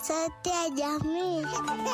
Sauti ya jamii.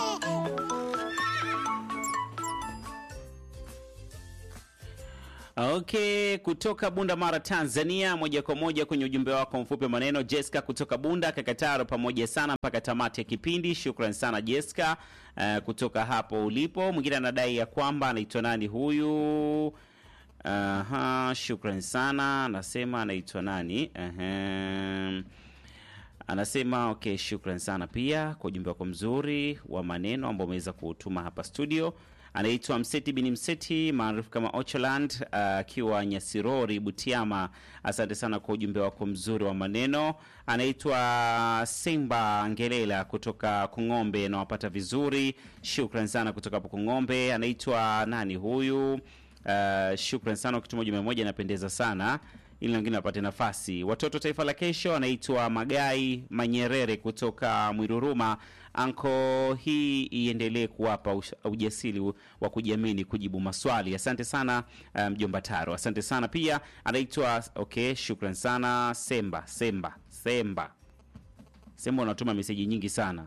Okay, kutoka Bunda Mara, Tanzania, moja kwa moja kwenye ujumbe wako mfupi wa maneno. Jessica kutoka Bunda, Kakataro, pamoja sana mpaka tamati ya kipindi. Shukran sana Jessica, uh, kutoka hapo ulipo. Mwingine anadai ya kwamba anaitwa nani huyu? Aha, shukran sana, anasema anaitwa nani? Aha. Anasema okay, shukran sana pia kwa ujumbe wako mzuri wa maneno ambao umeweza kuutuma hapa studio. Anaitwa Mseti bin Mseti maarufu kama Ocholand akiwa uh, Nyasirori, Butiama. Asante sana kwa ujumbe wako mzuri wa maneno. Anaitwa Simba Ngelela kutoka Kung'ombe, nawapata vizuri, shukran sana kutoka hapo Kung'ombe. Anaitwa nani huyu? Uh, shukran sana ukituma ujumbe mmoja, inapendeza sana ili wengine wapate nafasi. Watoto taifa la kesho anaitwa Magai Manyerere kutoka Mwiruruma. Anko, hii iendelee kuwapa ush- ujasiri wa kujiamini kujibu maswali. Asante sana mjomba um, Taro, asante sana pia. Anaitwa okay, shukran sana Semba Semba Semba Semba, unatuma meseji nyingi sana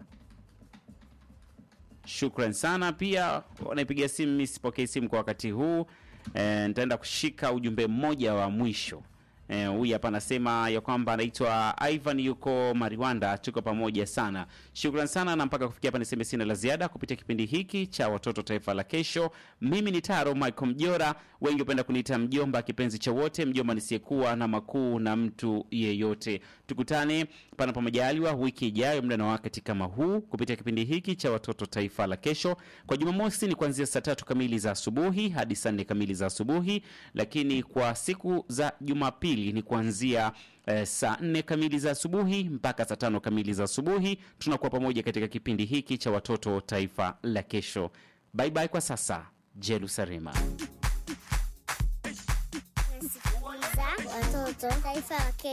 shukran sana pia. Wanaipiga simu, mi sipokei simu kwa wakati huu. E, nitaenda kushika ujumbe mmoja wa mwisho huyu e, hapa anasema ya kwamba anaitwa Ivan yuko Mariwanda, tuko pamoja sana. Shukran sana, na mpaka kufikia hapa niseme sina la ziada kupitia kipindi hiki cha watoto taifa la kesho. Mimi ni Taro Michael Mjora, wengi hupenda kuniita mjomba, kipenzi cha wote, mjomba nisiyekuwa na makuu na mtu yeyote. Tukutane panapo majaliwa wiki ijayo muda na wakati kama huu kupitia kipindi hiki cha watoto taifa la kesho. Kwa Jumamosi ni kuanzia saa tatu kamili za asubuhi hadi saa nne kamili za asubuhi, lakini kwa siku za Jumapili ni kuanzia eh, saa nne kamili za asubuhi mpaka saa tano kamili za asubuhi. Tunakuwa pamoja katika kipindi hiki cha watoto taifa la kesho. Bye bye kwa sasa, Jerusalema. Nasikiliza watoto taifa la kesho.